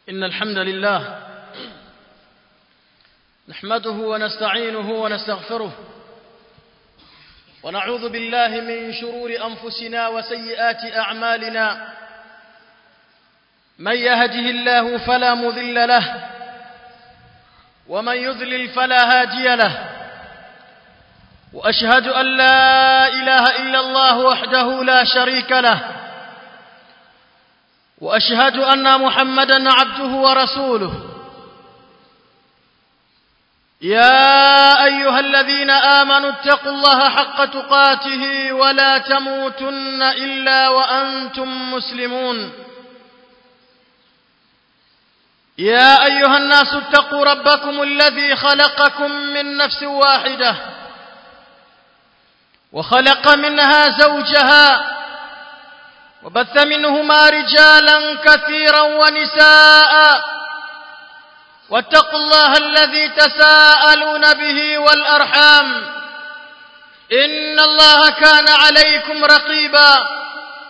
إن الحمد لله نحمده ونستعينه ونستغفره ونعوذ بالله من شرور أنفسنا وسيئات أعمالنا من يهده الله فلا مذل له ومن يذلل فلا هادي له وأشهد أن لا إله إلا الله وحده لا شريك له وأشهد أن محمدا عبده ورسوله يا أيها الذين آمنوا اتقوا الله حق تقاته ولا تموتن إلا وأنتم مسلمون يا أيها الناس اتقوا ربكم الذي خلقكم من نفس واحدة وخلق منها زوجها وبث منهما رجالا كثيرا ونساء واتقوا الله الذي تساءلون به والأرحام إن الله كان عليكم رقيبا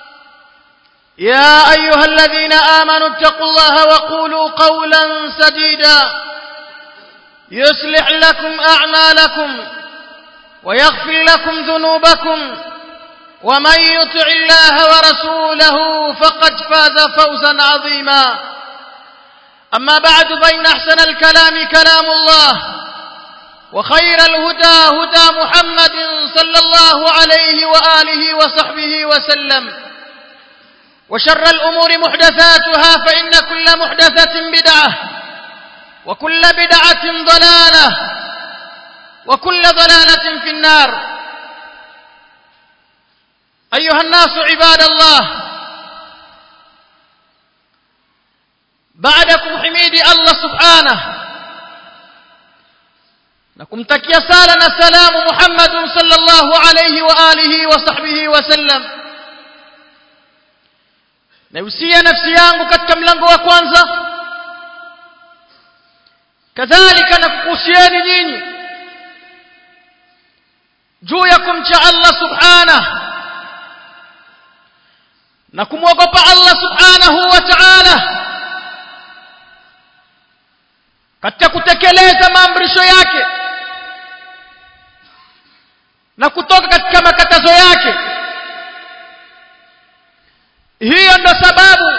يا أيها الذين آمنوا اتقوا الله وقولوا قولا سديدا يصلح لكم أعمالكم ويغفر لكم ذنوبكم ومن يطع الله ورسوله فقد فاز فوزا عظيما أما بعد فإن أحسن الكلام كلام الله وخير الهدى هدى محمد صلى الله عليه وآله وصحبه وسلم وشر الأمور محدثاتها فإن كل محدثة بدعة وكل بدعة ضلالة وكل ضلالة في النار أيها الناس عباد الله بعدكم حميد الله سبحانه لكم تكيا سالنا سلام محمد صلى الله عليه وآله وصحبه وسلم nausia nafsi yangu katika mlango wa kwanza kadhalika na kukuhusieni nyinyi juu ya kumcha Allah subhanahu na kumwogopa Allah subhanahu wa ta'ala katika kutekeleza maamrisho yake na kutoka katika makatazo yake hiyo ndo sababu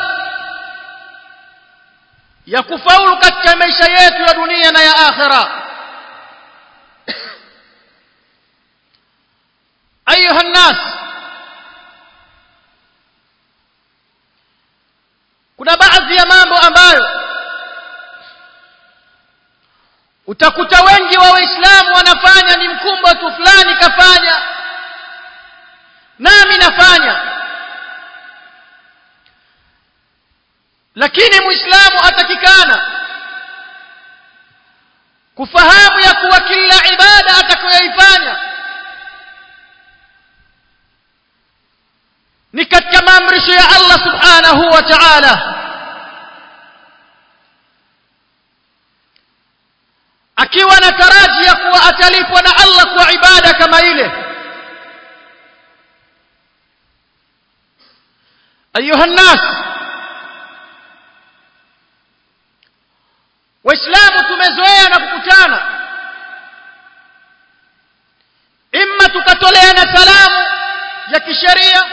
ya kufaulu katika maisha yetu ya dunia na ya akhira ayuha nnas kuna baadhi ya mambo ambayo utakuta wengi wa waislamu wanafanya ni mkumbo tu fulani kafanya nami nafanya lakini muislamu atakikana kufahamu ya kuwa kila ibada atakayoifanya ni katika maamrisho ya Allah subhanahu wa ta'ala akiwa na taraji ya kuwa atalipwa na Allah kwa ibada kama ile ayuha nnas waislamu tumezoea na kukutana imma tukatoleana salamu ya kisheria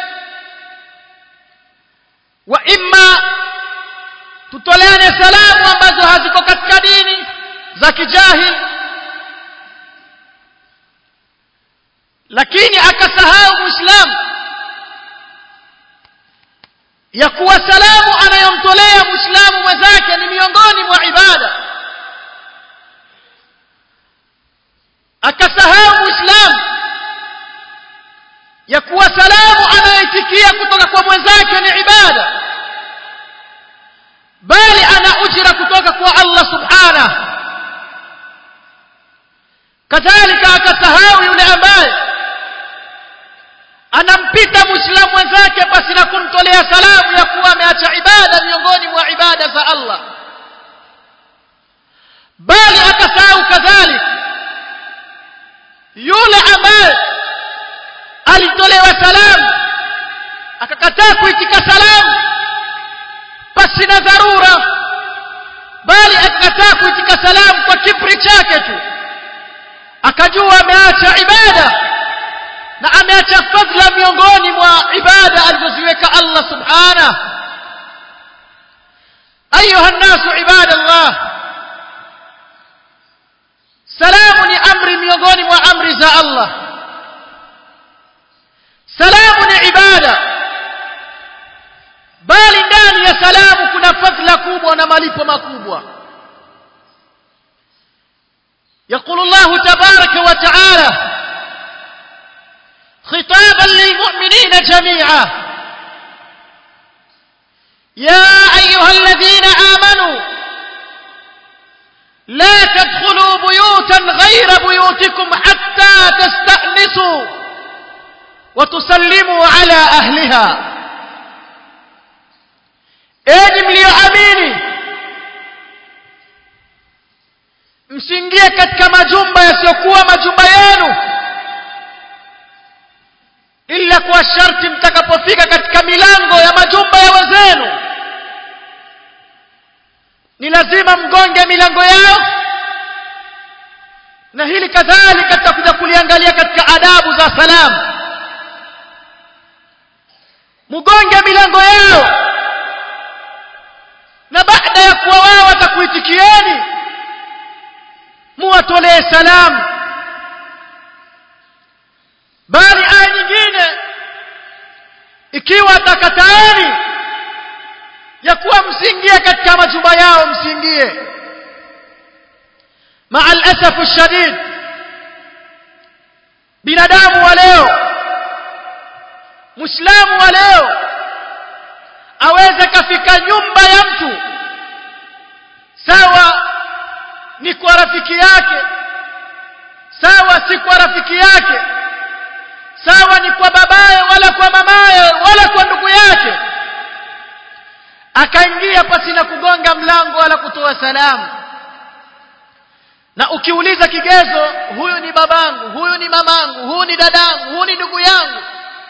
wa imma tutoleane salamu ambazo haziko katika dini za kijahil lakini akasahau muislamu ya kuwa salamu anayomtolea muislamu mwenzake ni miongoni mwa ibada akasahau muislamu ya kuwa salamu anayoitikia kutoka kwa mwenzake ni ibada bali ana ujira kutoka kwa Allah subhanahu kadhalika akasahau yule ambaye anampita muislamu mwenzake basi na kumtolea salamu ya kuwa ameacha ibada miongoni mwa ibada za Allah bali akasahau kadhalika yule ambaye alitolewa salamu akakataa kuitika salamu pasi na dharura salamu kwa kibri chake tu akajua ameacha ibada na ameacha fadhila miongoni mwa ibada alizoziweka Allah subhanahu ayuha nnasu ibadallah salamu ni amri miongoni mwa amri za Allah salamu ni ibada bali ndani ya salamu kuna fadhila kubwa na malipo makubwa يقول الله تبارك وتعالى خطابا للمؤمنين جميعا يا ايها الذين امنوا لا تدخلوا بيوتا غير بيوتكم حتى تستانسوا وتسلموا على اهلها enyi mlioamini msiingie katika majumba yasiyokuwa majumba yenu ila kwa sharti mtakapofika katika milango ya majumba ya wenzenu ni lazima mgonge milango yao na hili kadhalika tutakuja kuliangalia katika adabu za salamu mgonge milango yao na baada ya kuwa wao watakuitikieni muwatolee salamu bali aya nyingine ikiwa atakataeni ya kuwa msiingie katika majumba yao msiingie maa alasafu shadid binadamu wa leo muislamu wa leo aweze kafika nyumba ya mtu sawa ni kwa rafiki yake sawa si kwa rafiki yake sawa ni kwa babaye wala kwa mamaye wala kwa ndugu yake akaingia pasi na kugonga mlango wala kutoa salamu na ukiuliza kigezo huyu ni babangu huyu ni mamangu huyu ni dadangu huyu ni ndugu yangu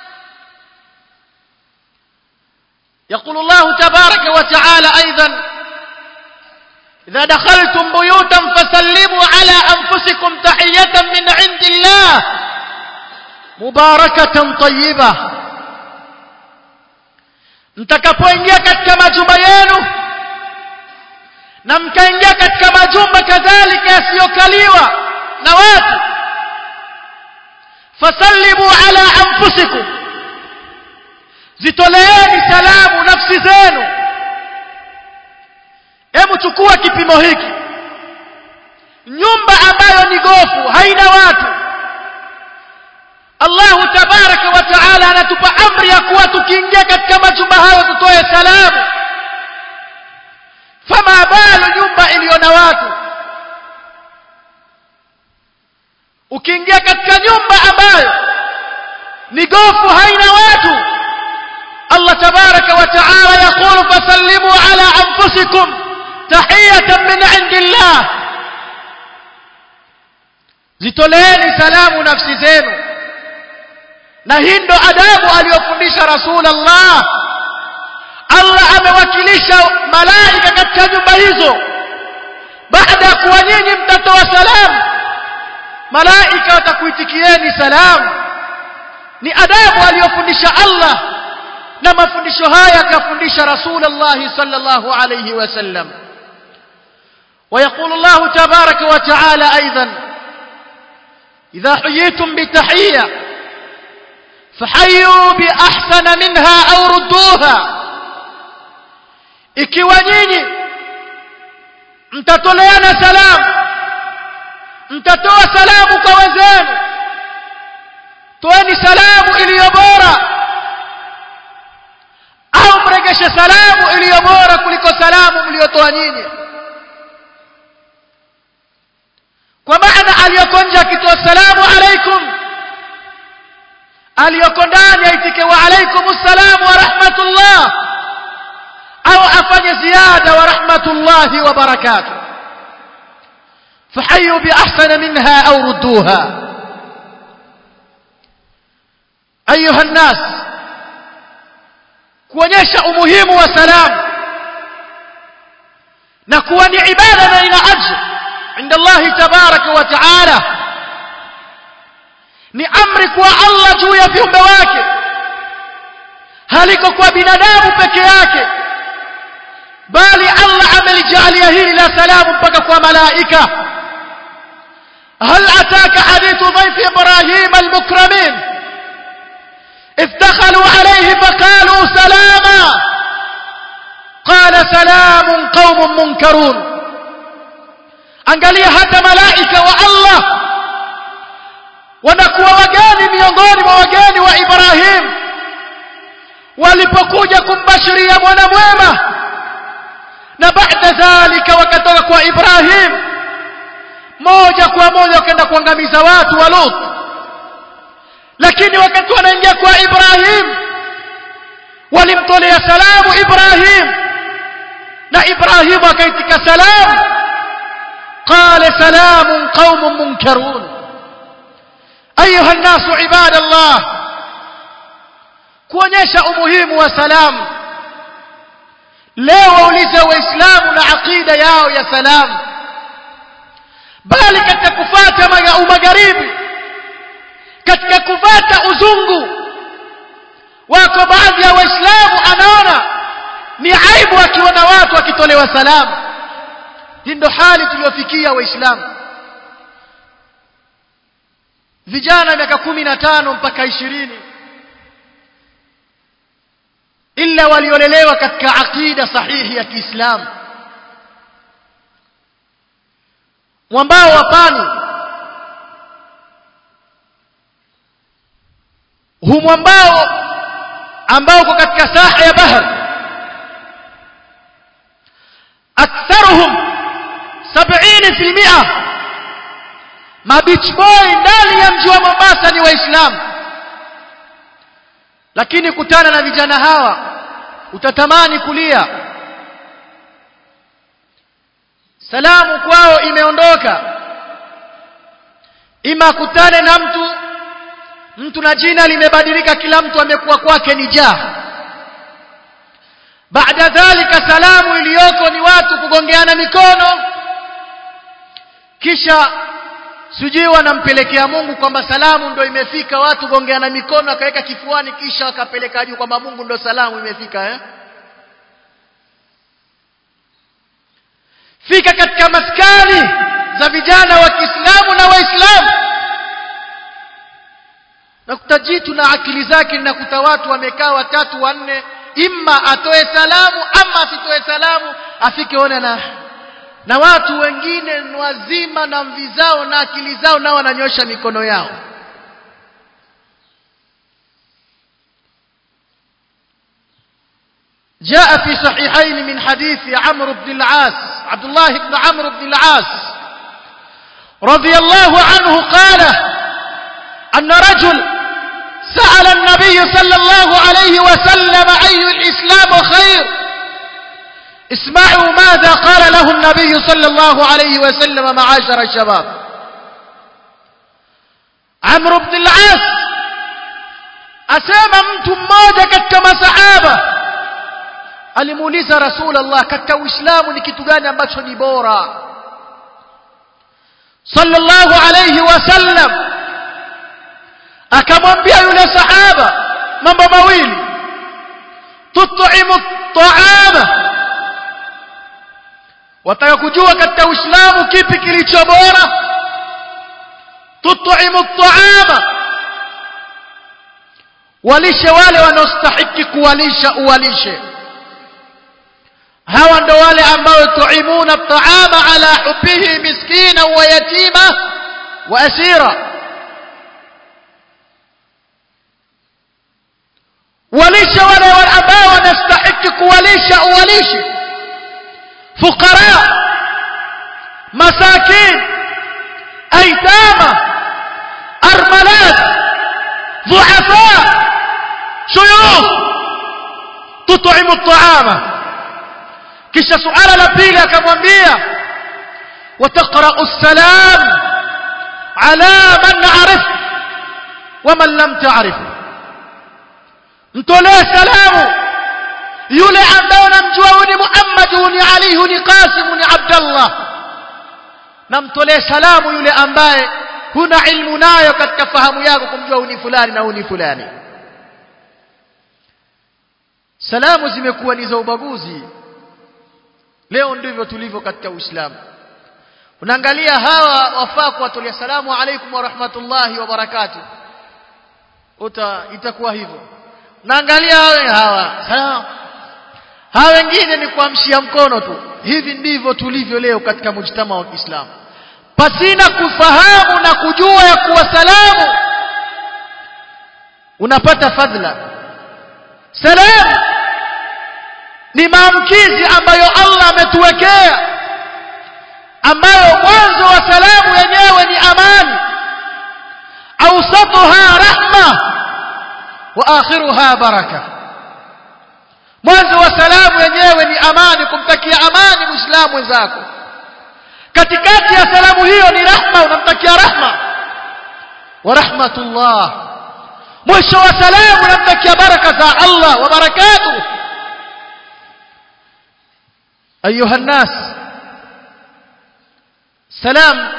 يقول الله تبارك وتعالى أيضا إذا دخلتم بيوتا فسلموا على أنفسكم تحية من عند الله مباركة طيبة mtakapoingia katika majumba yenu na mkaingia katika majumba kadhalika yasiyokaliwa na watu fasallimu ala anfusikum zitoleeni salamu nafsi zenu hebu chukua kipimo hiki nyumba ambayo ni gofu haina watu Allahu tabaraka wa taala anatupa amri ya kuwa tukiingia katika majumba hayo tutoe salamu fama balu nyumba iliyo na watu ukiingia katika nyumba ambayo ni gofu haina watu الله تبارك وتعالى يقول فسلموا على أنفسكم تحية من عند الله zitoleeni salamu nafsi zenu na hii ndo adabu aliyofundisha rasulullah allah amewakilisha malaika katika nyumba hizo baada ya kuwa nyinyi mtatoa salamu malaika watakuitikieni salamu ni adabu aliyofundisha allah na mafundisho haya akafundisha rasulullah sallallahu alayhi wasallam ويقول الله تبارك وتعالى أيضا إذا حييتم بتحية فحيوا بأحسن منها أو ردوها ikiwa nyinyi mtatoleana salamu mtatoa salamu kwa wenzenu toeni salamu iliyo bora au mregeshe salamu iliyo bora kuliko salamu mliotoa nyinyi kwa maana aliyoko nje akitoa salamu alaikum aliyoko ndani aitike wa alaikum assalamu wa rahmatullah au afanye ziada wa rahmatullahi wa barakatuh فحيوا بأحسن منها أو ردوها أيها الناس kuonyesha umuhimu wa salamu na kuwa ni ibada na ina ajr عند الله تبارك وتعالى ni amri kwa Allah juu ya viumbe wake haliko kwa binadamu peke yake bali Allah amelijalia hili la salamu mpaka kwa malaika هل أتاك حديث ضيف إبراهيم المكرمين إذ دخلوا عليه فقالوا سلاما قال سلام قوم منكرون angalia hata malaika wa Allah wanakuwa wageni miongoni mwa wageni wa Ibrahim walipokuja kumbashiria mwana mwema na baada dhalika wakatoka kwa Ibrahim moja kwa moja wakaenda kuangamiza watu wa Lut lakini wakati wanaingia kwa Ibrahim walimtolea salamu Ibrahim na Ibrahim akaitika salamu قال سلام قوم منكرون أيها الناس عباد الله kuonyesha umuhimu wa salamu leo waulize waislamu na aqida yao ya salamu bali katika kufata umagharibi katika kufata uzungu wako baadhi ya waislamu anaona ni aibu akiona watu wakitolewa salamu hii ndo hali tuliyofikia waislamu vijana miaka kumi na tano mpaka ishirini illa waliolelewa katika aqida sahihi ya Kiislamu mwambao wa pani hu mwambao ambao uko katika saha ya bahari aktharuhum 70% mabeach boy ndani ya mji wa Mombasa ni waislamu lakini kutana na vijana hawa utatamani kulia salamu kwao imeondoka ima kutane na mtu mtu na jina limebadilika kila mtu amekuwa kwake ni jaa baada dhalika salamu iliyoko ni watu kugongeana mikono kisha sijui wanampelekea Mungu kwamba salamu ndo imefika watu gongeana mikono akaweka kifuani kisha wakapeleka juu kwamba Mungu ndo salamu imefika eh fika katika maskani za vijana wa Kiislamu na Waislamu nakuta jitu na akili zake nakuta watu wamekaa watatu wanne imma atoe salamu ama asitoe salamu afike one na na watu wengine ni wazima na mvi zao na akili zao nao wananyosha mikono yao جاء في صحيحين من حديث عمرو بن العاص عبد الله بن عمرو بن العاص رضي الله عنه قال أن رجل سأل النبي صلى الله عليه وسلم أي الإسلام خير اسمعوا ماذا قال له النبي صلى الله عليه وسلم معاشر الشباب عمرو بن العاص asema mtu mmoja katika masahaba alimuuliza rasulullah katika uislamu ni kitu gani ambacho ni bora sallallahu alayhi wasallam akamwambia yule sahaba mambo mawili tut'imu at'ama wataka kujua katika uislamu kipi kilicho bora tut'imu at'ama walishe wale wanaostahiki kuwalisha uwalishe hawa ndo wale ambao tuimuna at'ama ala hubbihi miskina wa yatima wa asira walishe wale ambao wanastahiki kuwalisha uwalishe fuqara masakin aitama armalat ضعفاء شيوخ تطعم الطعام kisha suala la pili akamwambia wataqra'u salam ala man arif wa man lam ta'rif mtolee salamu yule ambaye unamjua ni Muhammad ni Ali ni Qasim ni Abdullah na mtolee salamu yule ambaye huna ilmu nayo katika fahamu yako kumjua uni fulani na uni fulani salamu zimekuwa ni za ubaguzi leo ndivyo tulivyo katika Uislamu unaangalia hawa wafaa kuwatolea salamu alaikum wa rahmatullahi wa barakatuh uta itakuwa hivyo naangalia hawa hawa salamu hawa wengine ni kuamshia mkono tu hivi ndivyo tulivyo leo katika mujtama wa Kiislamu pasina kufahamu na kujua ya kuwa salamu unapata fadhila salamu ni maamkizi ambayo Allah ametuwekea ambayo mwanzo wa salamu yenyewe ni amani awsatuha rahma wa akhiruha baraka mwanzo wa salamu yenyewe ni amani kumtakia amani muislamu wenzako katikati ya salamu hiyo ni rahma unamtakia rahma wa rahmatullah mwisho wa salamu unamtakia baraka za Allah wa barakatuh ayuha الناس salam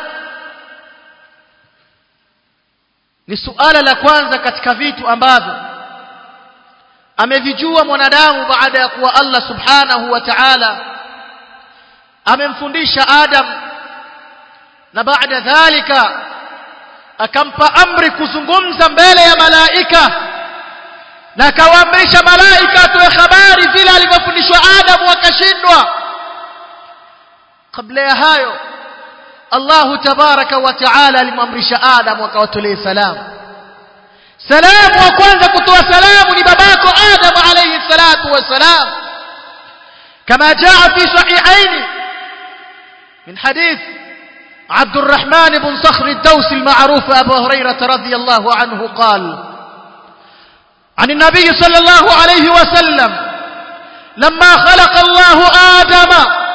ni suala la kwanza katika vitu ambavyo amevijua mwanadamu baada ya kuwa Allah subhanahu wa ta'ala amemfundisha Adam na baada dhalika akampa amri kuzungumza mbele ya malaika na akawaamrisha malaika atoe habari vile alivyofundishwa Adam wakashindwa kabla ya hayo Allahu tabaraka wa taala alimwamrisha Adam akawatolee salamu salamu wa kwanza kutoa salamu ni babako Adam alayhi salatu wassalam kama jaa fi sahihain min hadith عبد الرحمن بن صخر الدوسي المعروف أبو هريرة رضي الله عنه قال عن النبي صلى الله عليه وسلم لما خلق الله آدم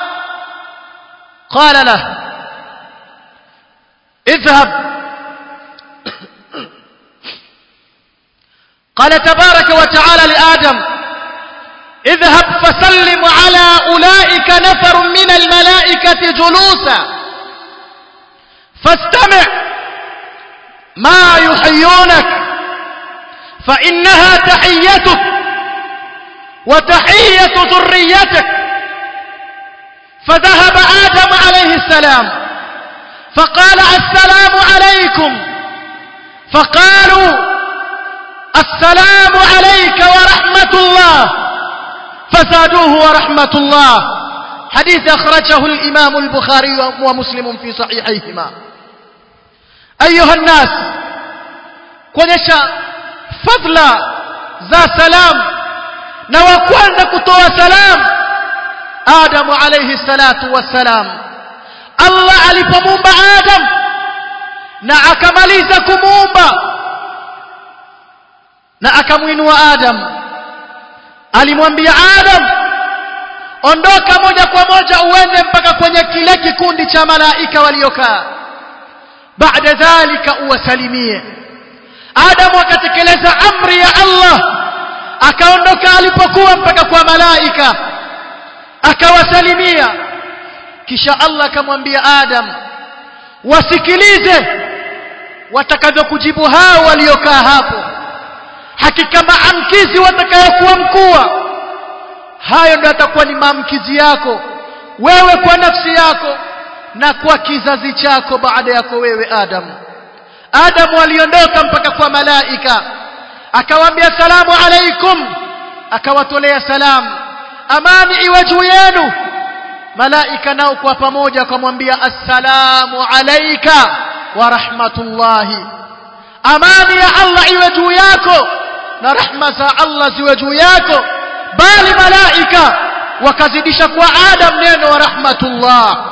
قال له اذهب قال تبارك وتعالى لآدم اذهب فسلم على أولئك نفر من الملائكة جلوسا فاستمع ما يحيونك فإنها تحيتك وتحية ذريتك فذهب آدم عليه السلام فقال السلام عليكم فقالوا السلام عليك ورحمة الله فزادوه ورحمة الله حديث أخرجه الإمام البخاري ومسلم في صحيحيهما أيها الناس kuonyesha fadla za salam na wa kwanza kutoa salam Adamu alayhi salatu wassalam Allah alipomuumba Adam na akamaliza kumuumba na akamwinua Adam alimwambia Adam ondoka moja kwa moja uende mpaka kwenye kile kikundi cha malaika waliokaa baada dhalika uwasalimie Adam akatekeleza amri ya Allah akaondoka alipokuwa mpaka kwa malaika akawasalimia kisha Allah akamwambia Adam wasikilize watakavyokujibu hao waliokaa hapo hakika maamkizi watakayokuwa mkua hayo ndio atakuwa ni maamkizi yako wewe kwa nafsi yako na kwa kizazi chako baada yako wewe Adam Adam aliondoka mpaka kwa malaika akawaambia salamu alaikum akawatolea salamu amani iwe juu yenu malaika nao kwa pamoja akamwambia assalamu alayka wa rahmatullahi amani ya Allah iwe juu yako na rahma za Allah ziwe juu yako bali malaika wakazidisha kwa Adam neno wa rahmatullah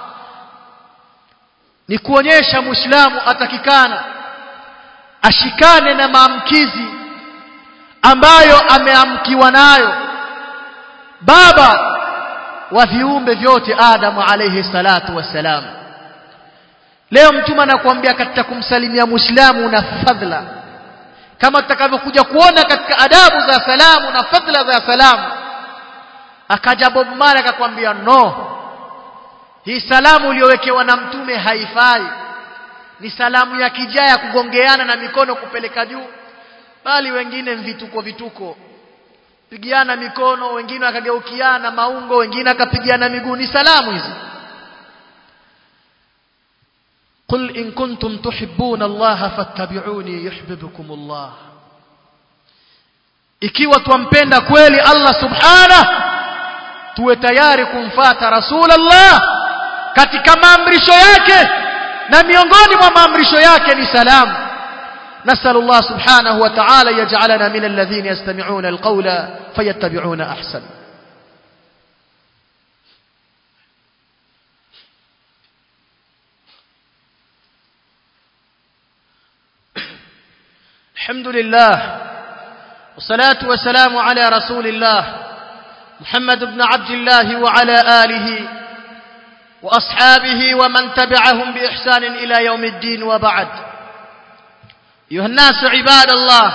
ni kuonyesha muislamu atakikana ashikane na maamkizi ambayo ameamkiwa nayo baba wa viumbe vyote Adamu alayhi salatu wassalam leo mtume anakuambia katika kumsalimia muislamu na fadhila kama tutakavyokuja kuona katika adabu za salamu na fadhila za salamu akaja Bob Marley akakwambia no hii salamu uliyowekewa na mtume haifai ni salamu ya kijaya kugongeana na mikono kupeleka juu bali wengine vituko vituko pigiana mikono wengine wakageukiana maungo wengine akapigiana miguu ni salamu hizi قل إن كنتم تحبون الله فاتبعوني يحببكم الله ikiwa twampenda kweli Allah subhanahu tuwe tayari kumfata rasulullah katika maamrisho yake na miongoni mwa maamrisho yake ni salamu نسأل الله سبحانه وتعالى يجعلنا من الذين يستمعون القول فيتبعون أحسن الحمد لله والصلاة والسلام على رسول الله محمد بن عبد الله وعلى آله وأصحابه ومن تبعهم بإحسان إلى يوم الدين وبعد أيها الناس عباد الله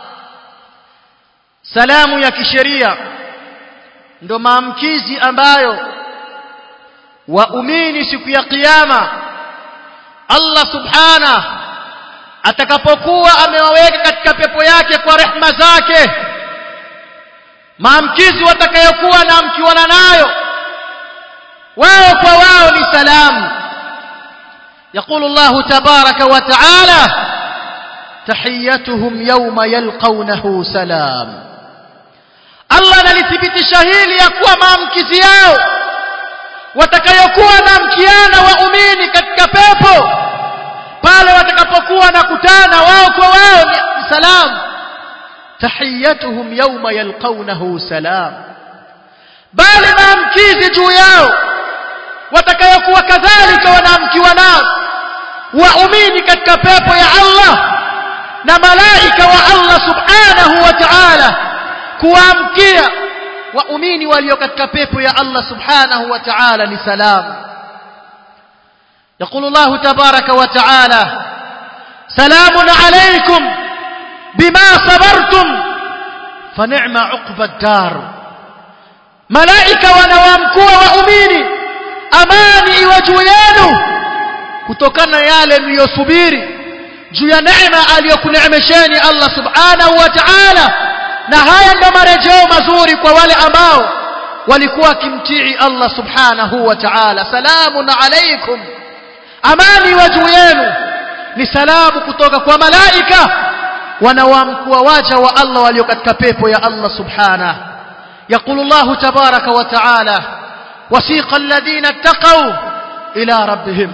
salamu ya kisheria ndo maamkizi ambayo waumini siku ya kiyama Allah subhana atakapokuwa amewaweka katika pepo yake kwa rehma zake maamkizi watakayokuwa na mkiwana nayo wao kwa wao ni salamu يقول الله تبارك وتعالى تحيتهم يوم يلقونه سلام Allah analithibitisha hili ya kuwa maamkizi yao watakayokuwa na mkiana waumini katika pepo pale watakapokuwa na kutana wao kwa wao ni salam tahiyatuhum yawma yalqawnahu salam bali maamkizi juu yao watakayokuwa kadhalika wanaamkiwa nao waumini katika pepo ya Allah na malaika wa Allah subhanahu wa ta'ala kuamkia waumini walio katika pepo ya Allah subhanahu wa ta'ala ni salam يقول الله تبارك وتعالى سلام عليكم بما صبرتم فنعم عقب الدار ملائكة ونوامكوا وأميني أماني وجويانه kutokana yale mliyosubiri juu ya neema aliyokuneemesheni Allah subhanahu wa ta'ala na haya ndo marejeo mazuri kwa wale ambao walikuwa kimtii Allah subhanahu wa ta'ala salamun alaykum amani wa juu yenu ni salamu kutoka kwa malaika wanaoamkua waja wa Allah walio katika pepo ya Allah subhanahu يقول الله تبارك وتعالى وسيق الذين اتقوا إلى ربهم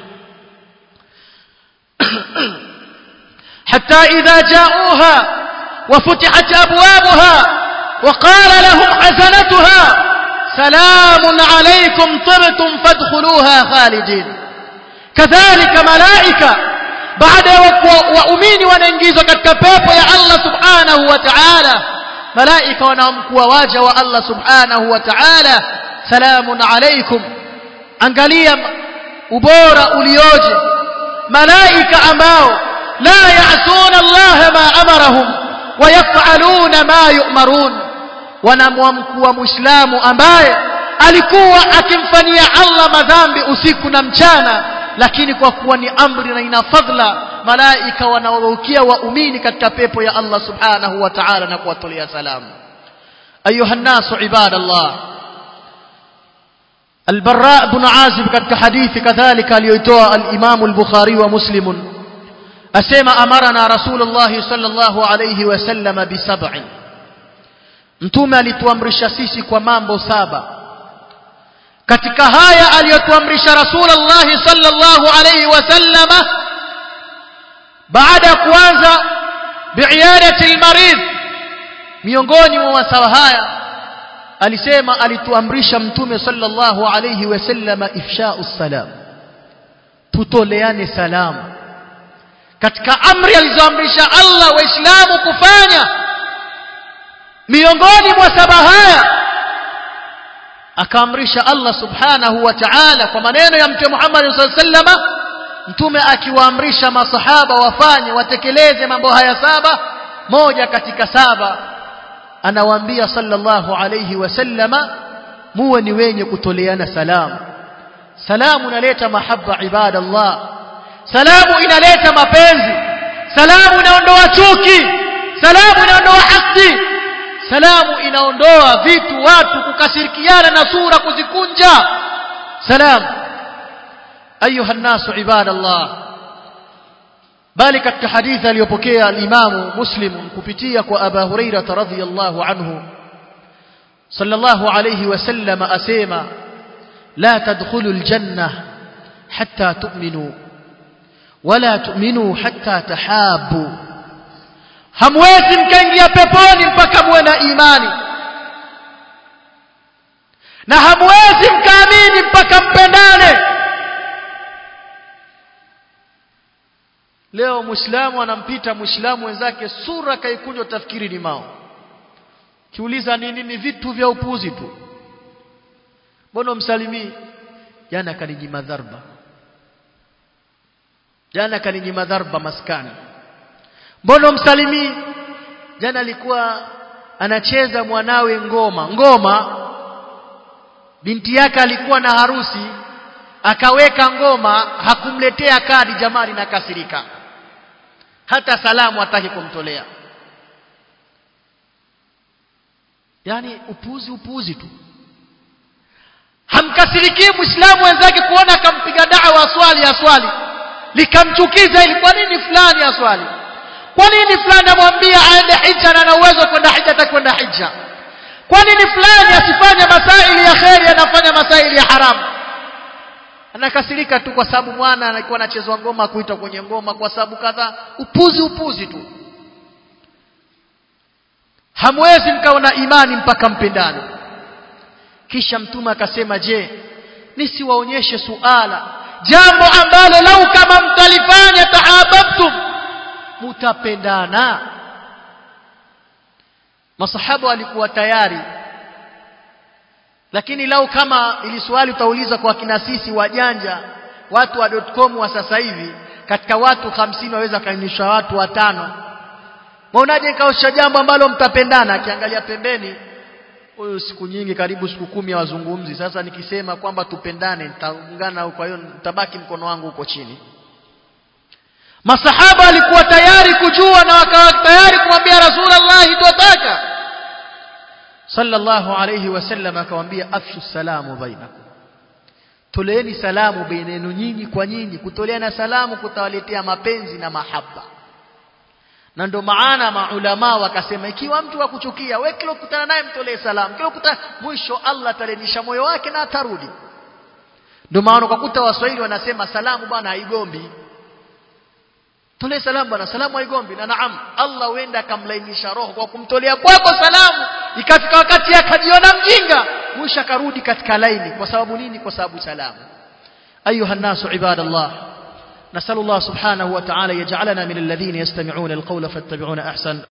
حتى إذا جاءوها وفتحت أبوابها وقال لهم حسنتها سلام عليكم طبتم فادخلوها خالدين كذلك ملائكة بعد وأمين وننجيز كتكبيب يا الله سبحانه وتعالى ملائكة ونمكوا واجه الله سبحانه وتعالى سلام عليكم angalia ubora ulioje malaika ambao la yaasuna Allah ma amarahum wayafaluna ma yu'marun wanamwamkua muislamu ambaye alikuwa akimfanyia Allah madhambi usiku na mchana lakini kwa kuwa ni amri na ina fadhila malaika wanaorukia waumini katika pepo ya Allah subhanahu wa ta'ala na kuwatolea salamu ayuha nasu ibadallah البراء بن عازب katika hadithi kadhalika aliyoitoa al-Imam al-Bukhari wa Muslim asema amarana Rasulullah sallallahu alayhi wasallam bi sab'in Mtume alituamrisha sisi kwa mambo saba katika haya aliyotuamrisha Rasulullah sallallahu alayhi wasallam baada ya kuanza bi'iyadati al-marid miongoni mwa masawa haya alisema alituamrisha mtume sallallahu alayhi wasallam ifsha'u salam tutoleane salamu katika amri alizoamrisha Allah waislamu kufanya miongoni mwa saba haya akaamrisha Allah subhanahu wa ta'ala kwa maneno ya mtume Muhammad sallallahu alayhi wasallam mtume akiwaamrisha masahaba wafanye watekeleze mambo haya saba moja katika saba anawaambia sallallahu alayhi wasallama muwe ni wenye kutoleana salamu salamu inaleta mahaba ibadallah salamu inaleta mapenzi salamu inaondoa chuki salamu inaondoa hasdi salamu inaondoa vitu watu kukasirikiana na sura kuzikunja salam ayuha nnasu ibadallah bali katika hadithi aliyopokea al-Imamu Muslim kupitia kwa Aba Hurairah radhiyallahu anhu sallallahu alayhi wasallam asema la tadkhulul janna hatta tu'minu wala tu'minu hatta tahabu hamwezi mkaingia peponi mpaka muwe na imani na hamwezi mkaamini mpaka mpendane leo muislamu anampita muislamu wenzake sura kaikunjwa tafikiri ni mao kiuliza nini ni vitu vya upuzi tu mbona msalimii jana kaninyima dharba jana kaninyima dharba maskani mbona msalimii jana alikuwa anacheza mwanawe ngoma ngoma binti yake alikuwa na harusi akaweka ngoma hakumletea kadi jamani na kasirika hata salamu hataki kumtolea yani upuzi upuzi tu hamkasirikii muislamu wenzake kuona akampiga dawa swali ya swali likamchukiza ili kwa nini fulani ya swali kwa nini fulani amwambia aende hija na ana uwezo kwenda hija atakwenda hija kwa nini fulani asifanye masaili ya kheri anafanya masaili ya haramu anakasirika tu kwa sababu mwana alikuwa anachezwa ngoma kuita kwenye ngoma kwa sababu kadhaa upuzi upuzi tu hamwezi mkaona imani mpaka mpendane kisha mtume akasema je nisiwaonyeshe suala jambo ambalo lau kama mtalifanya tahabbtum mutapendana masahaba walikuwa tayari lakini lau kama ili swali utauliza kwa kina sisi wajanja watu wa .com wa sasa hivi katika watu hamsini waweza kainisha watu watano Mwaonaje kaosha jambo ambalo mtapendana akiangalia pembeni huyu siku nyingi karibu siku kumi wazungumzi sasa nikisema kwamba tupendane nitaungana kwa hiyo nitabaki mkono wangu huko chini Masahaba walikuwa tayari kujua na wakawa tayari kumwambia Rasulullah twataka sallallahu alayhi wasallam akamwambia afshu salamu bainakum toleeni salamu baina yenu nyinyi kwa nyinyi kutoleana salamu kutawaletea mapenzi na mahaba na ndo maana maulama wakasema ikiwa mtu akuchukia wewe kila ukutana naye mtolee salamu kila ukutana mwisho Allah atalenisha moyo wake na atarudi ndio maana ukakuta waswahili wanasema salamu bwana haigombi tolee salamu bwana salamu haigombi na naam Allah huenda akamlainisha roho kwa kumtolea kwako salamu ikafika wakati akajiona mjinga mwisho akarudi katika laini kwa sababu nini kwa sababu salamu ayuha nasu ibadallah نسأل الله سبحانه وتعالى يجعلنا من الذين يستمعون القول فاتبعون أحسن